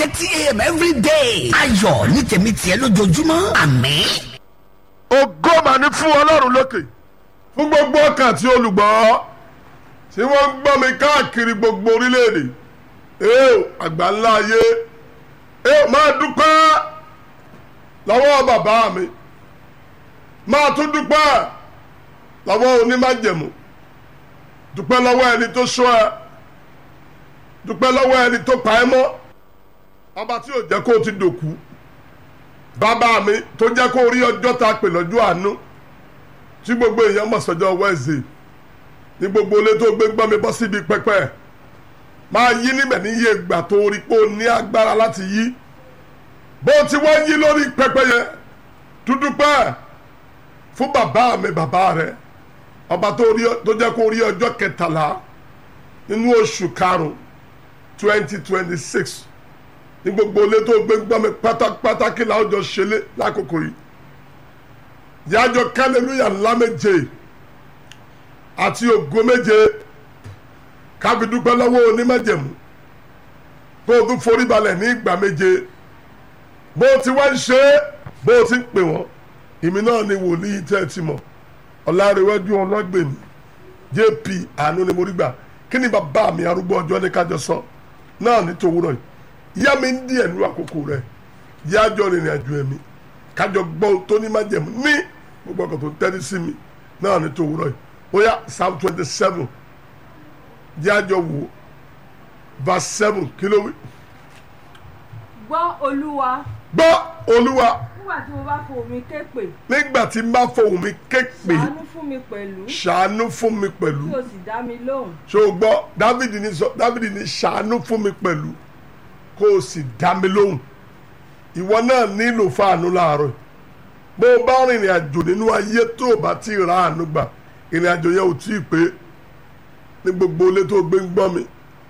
thirty a.m. every day. ayọ̀ ní tèmi tiẹ̀ lójoojúmọ́ àmín. ògo mà ní fún ọlọ́run lókè fún gbogbo ọkàn àti olùgbọ́ tí wọ́n ń gbọ́ mi káàkiri gbogbo orílẹ̀-èdè ee àgbà ńlá ayé ee máa dúpẹ́ lọ́wọ́ bàbá mi máa tún dúpẹ́ lọ́wọ́ onímájẹ̀mú dúpẹ́ lọ́wọ́ ẹni tó sọ ẹ dúpẹ́ lọ́wọ́ ẹni tó pa ẹ́ mọ́ ọba tí ò jẹ́ kó o ti dòkú bàbá mi tó jẹ́ kó rí ọjọ́ ta pè lọ́jọ́ àánú tí gbogbo èèyàn mọ̀ sọ́jọ́ wẹ́ẹ̀sì ní gbogbo ilé tó gbé gbọ́ mi bọ́ síbi pẹ́pẹ́ máa yí níbẹ̀ ní iye ìgbà tó rí pé o ní agbára láti yí bó ti wá yí lórí pẹ́pẹ́ yẹn dúdú pẹ́ fún bàbá mi bàbá rẹ ọba tó jẹ́ kó rí ọjọ́ kẹtàlá nínú oṣù karùn-ún twenty twenty six ní gbogbo ilé tó gbé gbọ́ mi pátápátá kí làwọn jọ ṣẹlẹ̀ lákòókò yìí yájọ kálẹ̀lúyà ńlá méje àti ògo méje káfi dúpẹ́ lọ́wọ́ onímọ̀jẹ̀mú kó o tún forí balẹ̀ ní ìgbà méje bó o ti wá ń ṣe é bó o ti ń pè wọ́n èmi náà ni wòlíì tẹ́ ẹ ti mọ̀ ọ̀làrẹ̀wájú ọlọ́gbẹ̀mí jp àánú ni mo rí gbà kí ni bàbá mi arúgbó ọjọ́ ní kájọ sọ náà ní tòwúrọ̀ yìí yá mi ń díẹ̀ nínú àkókò rẹ̀ yájọ rìnrìn àjò ẹ̀mí kájọ gbọ́ tó ní májẹ̀mú ní gbogbo ọkọ̀ tó tẹ́lẹ̀ sí mi náà ní tòwúrọ̀ yìí ó yá psalm twenty seven yájọ wò verse seven kí ló wí. gbọ́ olúwa gbọ́ olúwa nígbà tí mo bá fohùn mi ké pè nígbà tí n bá fohùn mi ké pè ṣàánú fún mi pẹ̀lú ṣàánú fún mi pẹ̀lú kí o sì dá mi lóhùn ṣé o gbọ́ dávidi ní sọ dávidi ní ṣàánú fún mi pẹ̀lú kó o sì dá mi lóhùn ìwọ náà nílò fáànù láàárọ̀ bó o bá rìnrìn àjò nínú ayé tó o bá ti ra àánú gbà ìrìn àjò yẹn ò tí ì pé ní gbogbo ilé tó gbé ń gbọ́ mi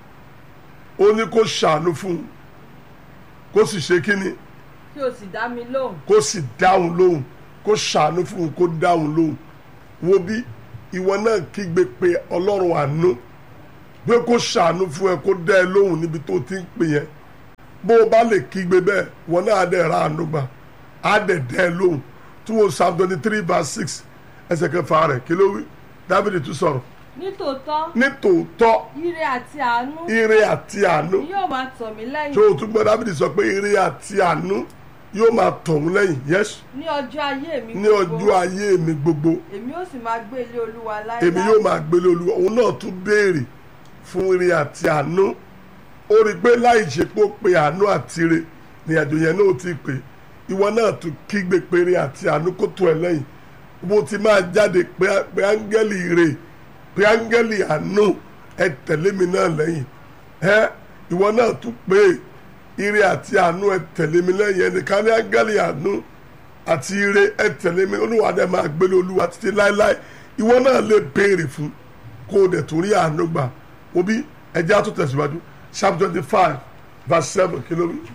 ó ní kó ṣàánú fún un kó sì ṣe kínni kí o sì dá mi lóhùn kó sì dáhùn lóhùn kó ṣàánú fún un kó dáhùn lóhùn wo bí ìwọ náà kígbe pé ọlọ́run àánú pé kó ṣàánú fún ẹ kó dá ẹ lóhùn níbi tó ti ń pè yẹn bó o bá lè kígbe bẹ́ẹ̀ wọn náà á dẹ̀ ra àánú gbà á dẹ̀ dá ẹ lóhùn tí wọ́n psalm twenty three verse six ẹsẹ̀ kẹfà rẹ̀ kí ló wí dábìlì tún sọ̀rọ̀ nítòótọ́ nítòótọ́ ire àti àánú ire àti àánú ni yóò máa tọ̀ mí tí lẹ́yìn o tún gbọ́ dábìlì sọ pé ire àti àánú yóò máa tọ̀ ọ́n lẹ́yìn yẹ́sù ní ọjọ́ ayé mi ní ọjọ́ ayé mi gbogbo èmi ó sì máa gbé ilé olúwa láéláé èmi yóò máa gbélé olúwa òun náà tún béèrè fún ire àti àánú ó rí i pé láì ṣe pé ó pe àánú àti ire ní àjò yẹn náà ti pè ìwọ náà tún kígbe pé ire àti àánú kó tó ẹ lẹ́yìn bó ti máa jáde pé pé áńgẹ́lì ire pé áńgẹ́lì àánú ẹ tẹ̀lé mi náà lẹ́yìn ẹ ìwọ náà tún pé ire àti àánú ẹ tẹ̀lé mi lẹ́yìn ẹnìkan ní áńgẹ́lì àánú àti ire ẹ tẹ̀lé mi olúwa dẹ̀ máa gbélé olúwa títí láéláé ìwọ náà lè béèrè fún kó o dẹ̀ tún rí àánú gbà òbí ẹjẹ́ á tún tẹ̀síwájú psalm twenty five verse seven kìlómítà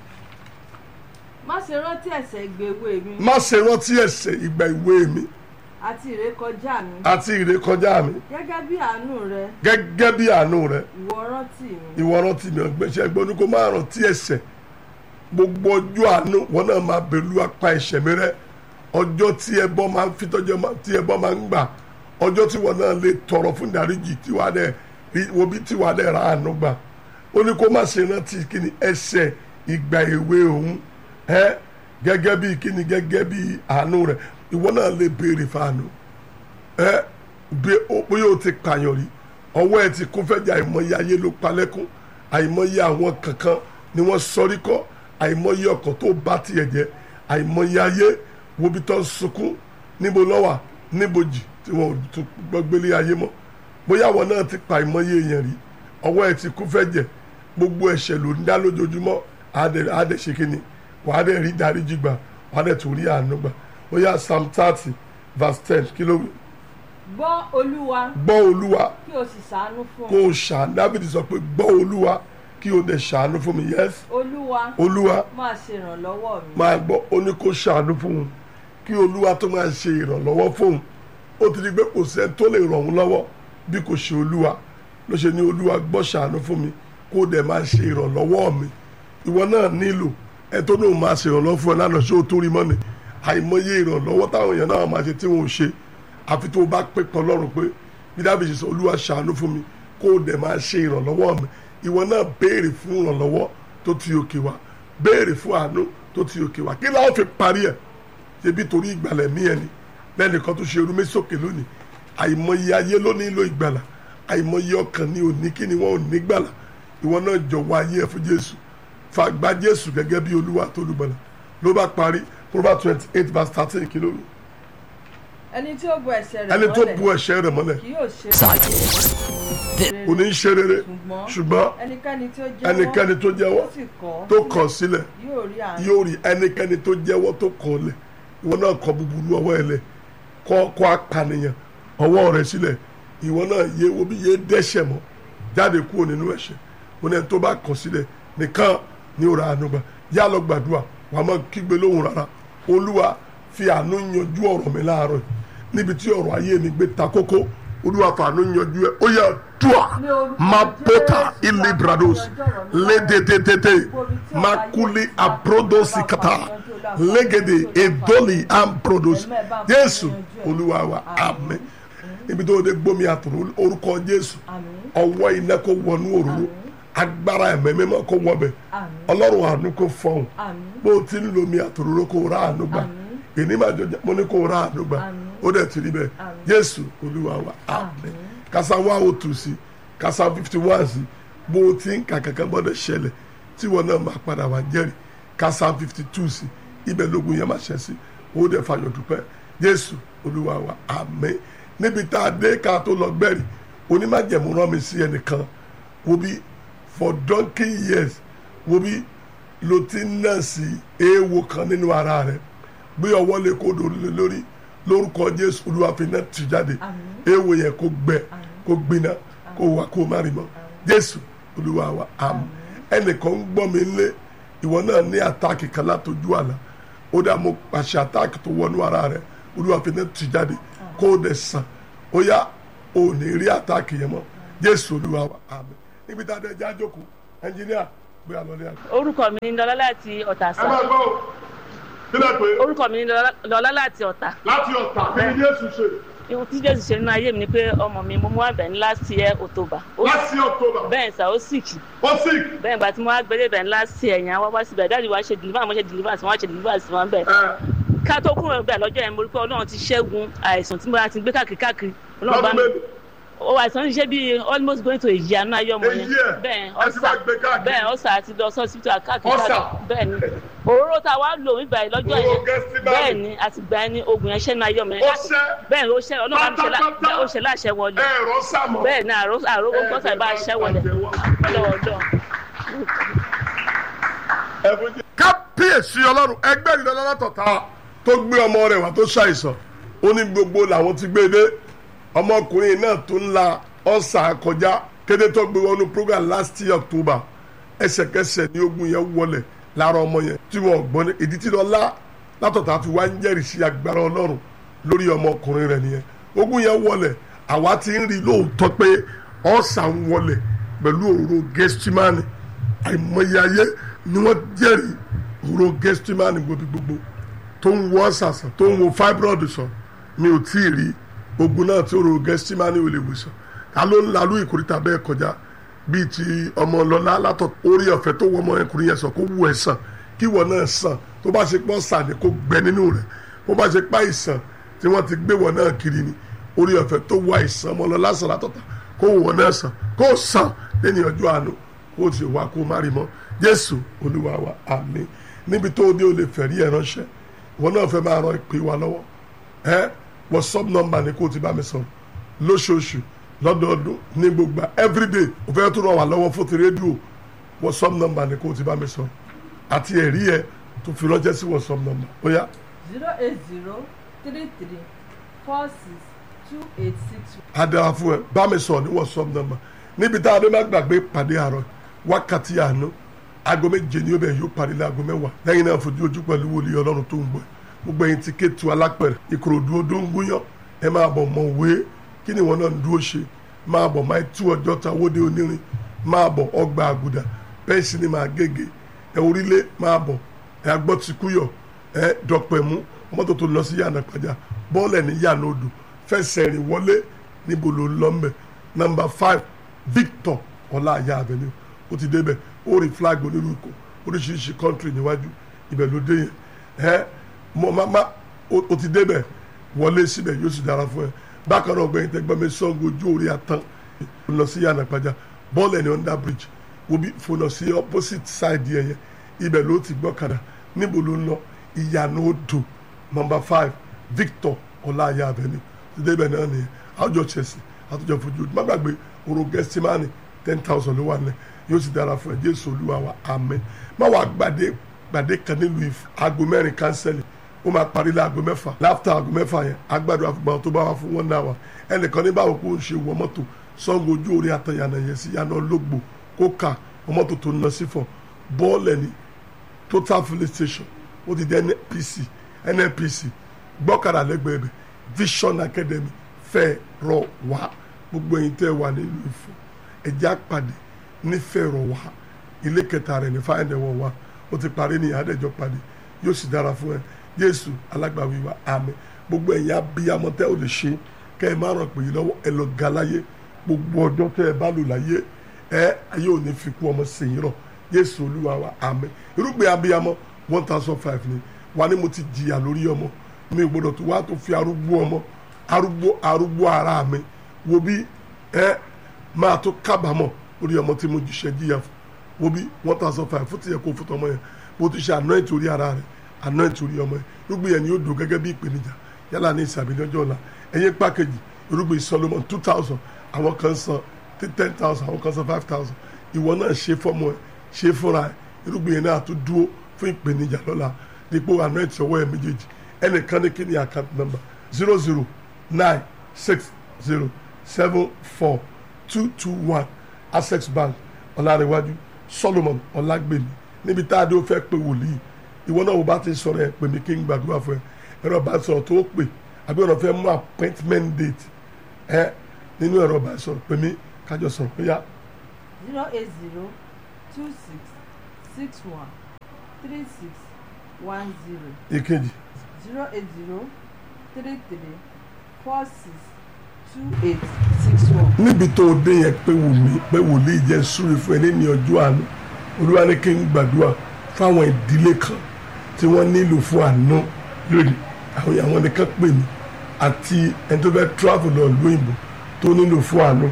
má ṣe rántí ẹ̀ṣẹ̀ ìgbèwé mi má ṣe rántí ẹ̀ṣẹ̀ ìgbà ìwé mi àti ìrékọjá mi àti ìrékọjá mi gẹ́gẹ́ bí àánú rẹ gẹ́gẹ́ bí àánú rẹ ìwọ rántí mi ìwọ rántí mi ọgbẹ́sẹ̀ gbọ́n ní kó má rántí ẹ̀ṣẹ̀ gbogbo ọjọ́ àánú wọn náà máa bẹ̀lú apá ẹ̀ṣẹ̀ mi rẹ ọjọ́ tí ẹbọ máa ń fi tọ́jọ́ máa- tí ẹbọ máa ń gbà ọjọ́ tí wọn náà lè tọrọ fún ìdáríjì tí wàá dẹ̀ rí wo bí tí wàá dẹ̀ ra àánú gbà ó ní kó má ṣe rántí kíni ẹ̀ṣẹ̀ ìgbà èwe òun ẹ gẹ́gẹ́ bí kíni gẹ́gẹ́ bí àánú rẹ ìwọ náà lè béèrè fáànù ẹ bí o bóyá o ti pààyàn rí ọwọ́ ẹ ti kún fẹ́jà àìmọye ayé ló palẹ́kún àìmọye àwọn kankan ni wọ́n sọrí kọ́ àìmọye ọkọ̀ tó bá tiẹ̀ jẹ́ àìmọye ayé wo bí tó ń sunkún níbo lọ́wà níbojì tí wọ́n ò tún gbọ́ gbélé ayé mọ́ bóyá àwọn náà ti pa àìmọye èèyàn rí ọwọ́ ẹ ti kún fẹ́jẹ̀ gbogbo ẹ̀ṣẹ̀ ló ń dá lójoojúmọ́ àádẹ́ àádẹ́ ṣe kí ni wàá dẹ̀ rí dáríjì gbà wàá dẹ̀ tún rí àánú gbà bóyá psalm thirty verse ten kí ló wí gbọ́ olúwa gbọ́ olúwa kí o sì ṣàánú fún kó o ṣàánú dábìdì sọ pé gbọ́ olúwa kí o dẹ̀ ṣàánú fún mi yes olúwa olúwa máa ṣe ìrànlọ́wọ́ mi máa gbọ́ ó ní kó ṣàánú fún un kí olúwa tó máa ṣe ìrànlọ́wọ́ fóun ó ti di pé kò sẹ́ni tó lè ràn òun lọ́wọ́ bí kò ṣe olúwa ló ṣe ní olúwa gbọ́ ṣàánú fún mi kó dẹ̀ máa ṣe ìrànlọ́wọ́ mi ìwọ náà nílò ẹ tó náà máa ṣèrànlọ́wọ́ fún ẹ lánàá ṣé o tó rí mọ́ni àìmọye ìrànlọ́wọ́ táwọn èèyàn náà máa ṣe tí wọn ò ṣe àfi tó o bá pé kan lọ́rùn pé bí dábìsì sọ olúwa ṣàánú fún mi kó o dẹ̀ máa ṣe ìrànlọ́wọ́ mi ìwọ náà béèrè fún ìrànlọ́wọ́ tó ti òkè wá béèrè fún àánú tó ti òkè wá kí láwọn fi parí ẹ̀ ṣebí torí ìgbàlẹ̀ mí ẹni lẹ́nìkan tó ṣe irúmí sókè lónìí àìmọye ayé ló nílò ìgbàlà àìmọye ọkàn ní òní kí ni wọn ò ní gbàlà ìwọ náà jọ̀wọ́ ayé ẹ fún jésù fàgbà jésù gẹ́gẹ́ bí olúwa tó lùgbàlà ló bá parí proverbs twenty eight verse thirteen kí ló wí. ẹni tí ó bu ẹ̀ṣẹ̀ rẹ̀ ẹni tó mọ́lẹ̀ bu ẹ̀ṣẹ̀ rẹ̀ mọ́lẹ̀ kì yóò ṣe Sergeant. kò ní í ṣe rere ṣùgbọ́n ẹnikẹ́ni tí ó jẹ́wọ́ ẹnikẹ́ni tó jẹ́wọ́ tó sì kọ̀ tó kọ̀ sílẹ̀ yóò rí àánú yóò rí ẹnikẹ́ni tó jẹ́wọ́ tó kọ̀ lẹ̀ ìwọ náà kọ̀ búburú ọwọ́ ẹ lẹ̀ kọ̀ kọ̀ apànìyàn ọwọ́ rẹ̀ sílẹ̀ ìwọ náà yé wo bí yé dẹ́ṣẹ̀ mọ́ jáde kúrò nínú ẹ̀ṣẹ̀ mo ní ẹni tó bá kọ̀ sílẹ̀ nìkan ní òrà àánú gbà yá lọ gbàdúrà wàá má kígbe lóhùn rárá olúwa fi àánú yanjú ọ̀rọ̀ mi láàárọ̀ yìí níbi tí ọ̀rọ̀ ayé mi gbé ta kókó olúwa fa àánú yanjú ẹ ó yẹ dùà má bọ́tà ilé brados lédèdèdèdè má kúlé abrodosi kata légede edoli ambrodos jésù olúwa wa àmín níbi tó o de gbómi àtòrò orúkọ jésù àmín ọwọ́ iná kó wọnú òróró agbára ẹ̀mẹ́ mímọ́ kó wọbẹ̀ àmín ọlọ́run àánú kó fọhùn àmín bó o ti ń lo omi àtòrò kó o rà àánú gbà Àmín. èní máa jọjá mo ní kó o rà àánú gbà Àmín. ó dẹ̀ ti rí bẹ́ẹ̀ Àmín. jésù olúwa wa àmín kásá wá o tù sí kásá fifty one sí bó o ti ń kà kankan gbọ́dọ̀ ṣẹlẹ̀ tí wọn náà máa padà wá jẹ́rìí kásá fifty two sí ibẹ̀ lógun yẹn máa ṣẹ sí ó dẹ̀ fàyọ̀ dúpẹ́ jésù olúwa wa àmín níbi tá a dé ká tó lọ gbẹ̀rì onímájẹ̀mú rán mi sí ẹnìkan wo bí for donkey years wo bí lo ti ń nà sí eéwo kan nínú ara rẹ gbé ọwọ́ lé kó lórí lórí lórúkọ jésù olúwa fi náà tì jáde Àmín. eéwo yẹn kó gbẹ kó gbiná kó wà kó má rí mọ́ jésù olúwa wa àmín ẹnìkan ń gbọ́ mi lé ìwọ náà ní àtáàkì kan látọjú àlá ó dá mo pàṣẹ àtáàkì tó wọnú ara rẹ olúwa fi náà tì jáde kó o dẹ̀ sàn ó yá o ò ní rí àtáàkì yẹn mọ́ jésù olúwa wa àmín níbi tá a dẹ̀ já jókòó ẹnjìníà gbé àlọ́lé àgbà. orúkọ mi ni lọlá láti ọ̀tà ẹ sá máa gbọ́ o kí lè pé orúkọ mi ni Lọlá- lọlá láti ọ̀tà láti ọ̀tà kí ni jésù ṣe ihun tí jésù ṣe nínú ayé mi ni pé ọmọ mi mo mú àbẹ̀ ní last year october ó láti october bẹ́ẹ̀ sá ó sick ó sick bẹ́ẹ̀ gba tí mo wá gbélé bẹ̀ ní last year yẹn wá wá síbẹ̀ dáàdi wá ṣe deliver mo ṣe deliver sí wọn ṣe deliver sí wọn bẹ́ẹ̀ ẹ ká tó kúrò bẹ́ẹ̀ lọ́jọ́ yẹn mo rí pé ọlọ́run ti ṣẹ́gun àìsàn tí mo bá ti gbé káàkiri káàkiri ọlọ́run bá lọ́dún mi mélòó ó àìsàn ti ṣe bí almost going to a year nínú ayé ọmọ A yẹn year? bẹ́ẹ̀ Ẹ ti ọ̀sà wá gbé káàkiri? bẹ́ẹ̀ ọ̀sà àti lọ sí hospital káàkiri Ulcer? káàkiri bẹ́ẹ̀ ni òróró tá a wá lò nígbà yìí lọ́jọ́ Òróró yẹn Gẹ́stímánì? bẹ́ẹ̀ ni àti gbà yẹn ni oògùn yẹn ṣẹ́ nínú ayé ọmọ yẹn Ó ṣẹ́? bẹ́ẹ̀ ni ó ṣẹ́ ọlọ́run bá mi ṣe lá- Pátápátá? ó ṣe láṣẹ wọlé ẹ̀rọ sàmọ̀ bẹ́ẹ̀ ni àrò àrò gbọ́sà bá ṣẹ́ wọlé lọ́wọ́dọ́ kábíyèsí ọlọ́run ẹgbẹ́ ìdílé látọ̀tà tó gbé ọmọ rẹ̀ wá tó ṣàìsàn ó ní gbogbo làwọn ti gbé dé ọmọkùnrin náà tó ń la ọ̀sà kọjá kété tó gbé wọnú program last year october ẹsẹ̀kẹsẹ̀ ní ogun yẹn wọlẹ̀ lára ọmọ yẹn tí wọn gbọ́n ní ìdí tí lọ́lá látọ̀tà fi wá ń jẹ́rìí sí agbára ọlọ́run lórí ọmọkùnrin rẹ̀ nìyẹn ogun yẹn wọlẹ̀ àwa ti ń rí lóòótọ́ pé ọ̀sà ń wọlẹ̀ pẹ̀lú òróró gẹ́stímánì àìmọye ayé ni wọ́n jẹ́rìí òróró gẹ́stímánì gbogbo gbogbo tó ń wọ ọ̀sàsàn tó ń wo fibroid sàn mi ò tí ì rí ogun náà tí òróró gẹ́stímánì ò lè wò sàn ta ló ń lalú ìkórìtà bẹ́ẹ̀ kọjá bíi ti ọmọ ọlọ́lá látọ̀ orí ọ̀fẹ́ tó wọ ọmọ ẹkùnrin yẹn sàn kó wù ẹ̀ sàn kí ìwọ náà sàn tó bá ṣe pọ́ sàn ni kó gbẹ nínú rẹ̀ bó bá ṣe pa ìsàn tí wọ́n ti gbé wọ náà kiri ni orí ọ̀fẹ́ tó wọ àìsàn ọmọ ọlọ́lá sàn látọ̀tà kó wọ náà sàn kó sàn lẹ́ni ọjọ́ àánú kó o ti wá kó o má rí mọ́ jésù olúwa wa àmín níbi tó o dé o lè fẹ̀rí ẹ̀ ránṣẹ́ ìwọ náà fẹ́ máa ran ìpè wa lọ́wọ́ ẹ whatsapp number ni kó o ti bá mi sọ̀rọ̀ lóṣooṣù lọ́dọọdún ní gbogbo everyday o fẹ́ tún ràn wá lọ́wọ́ fún ti rédíò whatsapp number ni kó o ti bá mi sọ̀rọ̀ àti ẹ̀rí ẹ tó fi ránṣẹ́ sí whatsapp number ó yá zero eight zero three three four six two eight six á dára fún ẹ bá mi sọ̀rọ̀ ní whatsapp number níbi tá a dé má gbàgbé pàdé àárọ̀ wákàtí àánú aago méje ni ó bẹ̀ yóò parí láago mẹ́wàá lẹ́yìn náà fojú ojú pẹ̀lú wòlíì ọlọ́run tó ń gbọ́ ẹ. gbogbo ẹ̀yin ti kétu alápẹ̀rẹ̀ ìkòròdú odó ń gúnyán ẹ máa bọ̀ mọ̀ wé kí ni ìwọ náà ń dúró ṣe máa bọ̀ máa tú ọjọ́ ta wóde onírin máa bọ̀ ọgbà àgùdà bẹ́ẹ̀ sì ni máa gègé ẹ orílẹ̀ máa bọ̀ ẹ agbọ́ ti kúyọ̀ ẹ dọ̀pẹ̀ mú mọ́tò tó lọ sí yànnà pàjá bọ́ọ̀lù ẹ̀ ní yànnà odò fẹsẹ̀ rìn wọlé níbo ló ń lọ mbẹ̀ nọmba five Victor ọláàyà avenue ó ti débẹ̀ ó rí flag onírúkọ oríṣiríṣi country níwájú ibẹ̀ ló dé yẹn ẹ mọ mama ó ti débẹ̀ wọlé síbẹ̀ yóò sì dára fún ẹ bákan náà ọgbẹ́yìn tẹ́gbọ́n mi sọ́ngo ojú orí atán lọ sí yànnà pàjá bọ́ọ̀lù ẹ̀ ní under bridge wo bí fònà sí opposite side yẹn yẹn ibẹ̀ ló ti gbọ́kadà níbo ló ń lọ ìyànà odò number five Victor ọláyà avenue ti débẹ̀ náà nìyẹn àwùjọ Chelsea àtúnjọ fojú má gbàgbé oro gẹ́símánì ten thousand ló wà nílẹ̀ yóò sì dára fún ẹ Jésù Olúwa wa amen má wàá gbàdé gbàdé kan nílùú Ifọ̀ aago mẹ́rin kánsẹ́lì ó máa parí láago mẹ́fà láfta aago mẹ́fà yẹn agbádùn àfùgbọ́n tó bá wà fún wọn náà wà ẹnìkan ní báwo kó ń ṣe wọ mọ́tò Ṣàngó ojú orí àtàyànà yẹn sí yànnà ológbò kó kà mọ́tò tó ń lọ sí fọ bọ́ọ̀lù ẹni total filling station ó ti di nnpc nnpc gbọ́kàrà lẹ́gbẹ̀ẹ́ bẹ̀ vision academy fẹ́ rọ wá gbogbo ẹ̀yin tẹ́ wà nílùú Ifọ̀ ẹ̀jẹ̀ àpàdé nífẹ̀ẹ́ rọ wá ilé kẹta rẹ̀ ní fáyẹ̀dẹ̀ wọ̀ wá ó ti parí ní àdẹ́jọ́ pàdé yóò sì dára fún ẹ Jésù alágbàwí wa àmín gbogbo ẹ̀yin abiyamọ tẹ́ ò lè ṣe kẹ́ ẹ má ràn pè yín lọ́wọ́ ẹ lọ ga láyé gbogbo ọjọ́ tẹ́ ẹ bá lò láyé ẹ ayé ò ní fi kú ọmọ sèyìn rọ̀ Jésù Olúwa wa àmín irúgbìn abiyamọ one thousand five ni wà ní mo ti jìyà lórí ọmọ mi ò gbọdọ̀ tó wá tó fi arúgbó ọmọ arúgbó arúgbó ara mi wo bí ẹ máa tó kábàámọ̀ lórí ọmọ tí mo jìṣẹ́ jìyà fún wo bí one thousand five fún tìyẹ kó fún tọmọ yẹn bó ti ṣe anoint orí ara rẹ anoint orí ọmọ yẹn irúgbìn yẹn ni yóò dùn gẹ́gẹ́ bí ìpèníjà yálà ní ìsàbí lọ́jọ́ ọ̀la ẹ̀yìn pákéjì irúgbìn Solomon two thousand àwọn kan san ten thousand àwọn kan san five thousand ìwọ náà ṣe fọ́mọ ẹ ṣe fúnra ẹ irúgbìn yẹn náà tó dúró fún ìpèníjà lọ́la dípò anoint ọwọ́ ẹ méjèèjì ẹnìkan ní kí ni account number zero zero nine six zero seven four two two one access bank ọ̀làríwájú solomon ọ̀làgbèmí níbi tá a dé ó fẹ́ pé wòlíì ìwọ náà wò bá ti sọ̀rọ̀ ẹ̀ pè mí kí n gbàdúrà fún ẹ ẹ̀rọ bá sọ̀rọ̀ tó pè àbí ọ̀nà fẹ́ mú appointment date ẹ nínú ẹ̀rọ bá sọ̀rọ̀ pè mí kájọ sọ̀rọ̀ pé yá. zero eight zero two six six one three six one zero èkejì zero eight zero three three four six two eight six one. níbi tó o dé yẹn pé wòlíì pé wòlíì jẹ́ súre fún ẹ ní ọjọ́ àánú olúwa ní kí n gbàdúrà fáwọn ìdílé kan tí wọ́n nílò fún àánú lónìí àwọn àwọn nìkan pè mí àti ẹni tó fẹ́ travel lọ lóyìnbó tó nílò fún àánú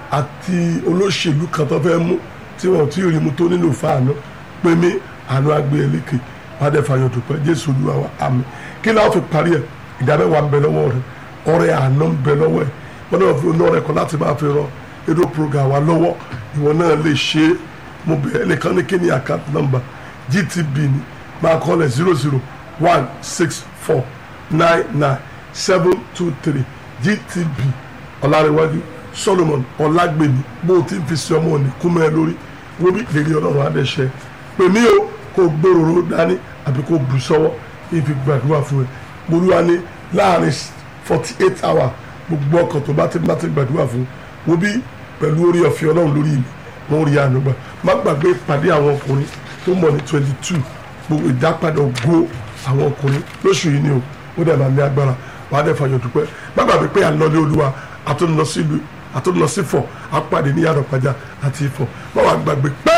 àti olóṣèlú kan tó fẹ́ mú tí wọn ò tí ì rí mu tó nílò fún àánú pè mí àánú agbé eléke wàdẹ fàyọ dùpẹ́ jésù olúwa wa àmín kí láwọn fi parí ẹ ìdámẹ́wàá ń bẹ lọ́wọ́ rẹ ọrẹ àánú ń bẹ lọ́wọ́ ẹ wọn náà fi ọ̀nà rẹ kọ láti máa fi rọ edo program wa lọ́wọ́ ìwọ náà lè ṣe é mo bẹ̀ ẹ́ nìkan ní kí ni account number gtb ni máa kọ́ lẹ̀ zero zero one six four nine nine seven two three gtb ọ̀làríwájú solomon ọ̀làgbèmí bó o ti fi sí ọmọ òní kúmọ̀ ẹ lórí wọ́n bí lè rí ọlọ́run adẹ́sẹ̀ pè mí o kó o gbèrò dání àbí kó o bù sọ́wọ́ kí n fi gbàdúrà fún ẹ mo lúwa ní láàrin forty eight hours gbogbo ọkàn tó bá ti bá ti gbàdúrà fún wo bí pẹ̀lú orí ọ̀fẹ́ ọlọ́run lórí mi wọ́n rí àánú gbà má gbàgbé ìpàdé àwọn ọkùnrin tó mọ̀ ní twenty two gbogbo ìdápadà ògo àwọn ọkùnrin lóṣù yìí ni o ó dẹ̀ máa ní agbára wàá dẹ̀ fàyọ̀ dúpẹ́ má gbàgbé pé à ń lọ ní olúwa àtúnlọ sí ìlú àtúnlọ sí fọ̀ àpàdé ní yàrá-pàjá àti ìfọ̀ má wàá gbàgbé pé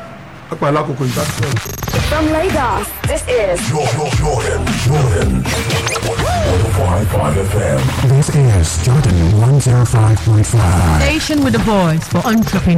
àpà alákòókò ìgbà tí wọ́n. From Lagos, this is Jordan, Jordan, Jordan. 105.5 FM. This is Jordan 105.5. Station with a voice for entrepreneurs.